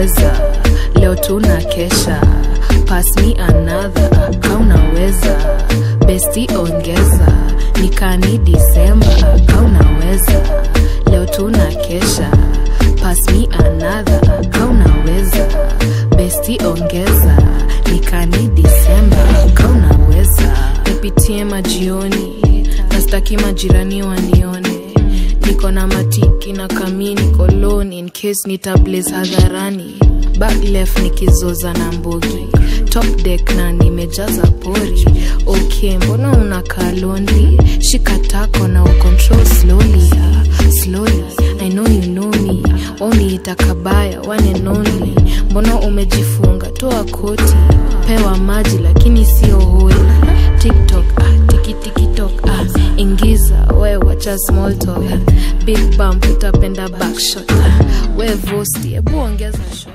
kaunaweza leo tuna kesha pass me another kaunaweza besti ongeza nikani disemba kaunaweza leo tuna kesha pass me another kaunaweza besti ongeza nikani disemba kaunaweza nipitie majioni nastaki majirani wanione niko na matiki na kamini koloni in case nitablaze hadharani back left nikizoza na mbogi top deck na nimejaza pori ok mbona unakaa lonely shika tako na ucontrol slowly ah, slowly i know you know me wauniita kabaya one and only mbona umejifunga toa koti pewa maji lakini sio holi tiktok ah, tikitiktok ah, ingiza we wacha small talk big bump utapenda backshot ah, we vosti hebu ongeza shot